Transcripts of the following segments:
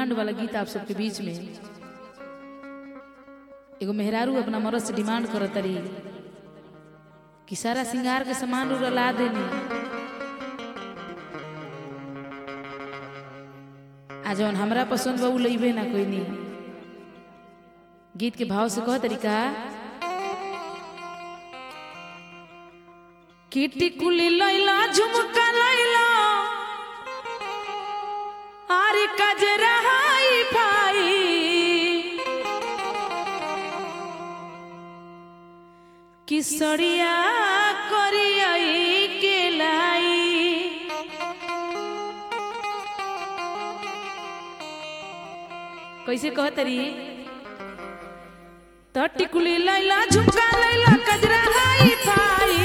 demand वाला गीत आप सबके बीच में एगो मेहरारू अपना मरद से डिमांड करत तरी कि सारा सिंगार के सामान उड़ला देनी आ जौन हमरा पसंद बा उ लइबे ना कोई नहीं गीत के भाव से कह तरीका किटी कुली लैला झुमका लैला आरे कजरा हाई फाई किसरिया करियाई के लाई कैसे कह तरी तो टिकुली लैला झुमका लैला कजरा हाई फाई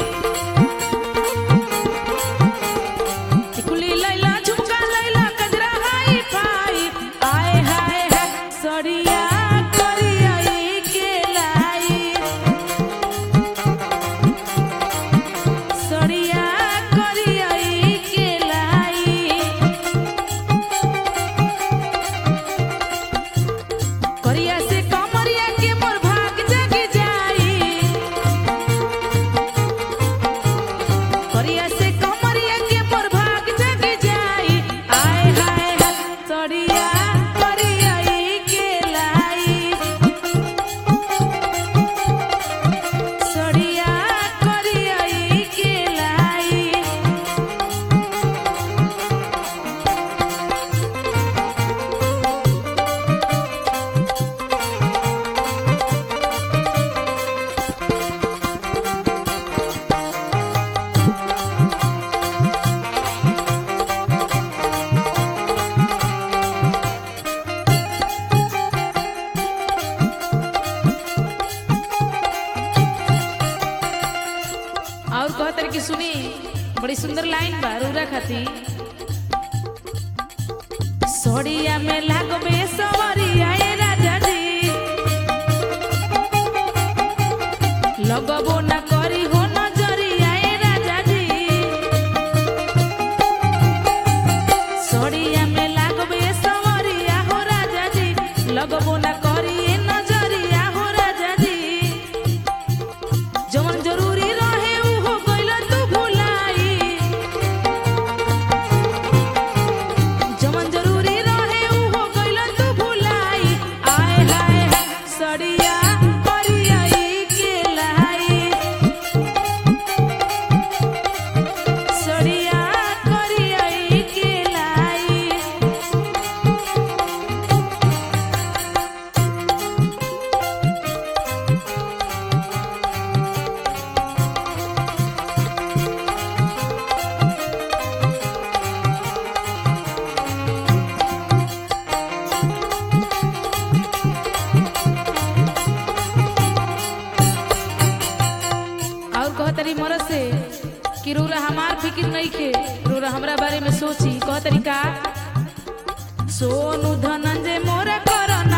टिकुली लैला झुमका लैला कजरा हाई फाई आए हाय हाय सड़िया करियाई के लाई सड़िया करियाई के लाई करिया से कमरिया के मोर भाग जग जाई करिया से कमरिया के मोर भाग जग जाई आय हाय हाय सड़िया करियाई के लाई सड़िया करियाई के लाई और कहतर की सुनी बड़ी सुंदर लाइन बा रूरा खाती सोड़िया में लागबे सवरिया ए राजा जी लगबो ना करी हो नजरिया ए राजा जी सोड़िया में लागबे सवरिया हो राजा जी लगबो ना करी ए नजरिया हो राजा जी जवन जरूरी रहे उहो गइल तू भुलाई जवन जरूरी रहे उहो गइल तू भुलाई आय हाय हाय सड़िया करियाई के लाई सड़िया करियाई के लाई और कहतरी मरद से कि रोरा हमार फिक्र नहीं खे रोरा हमरा बारे में सोची कहतरी का सोनू धनंजय मोरा करना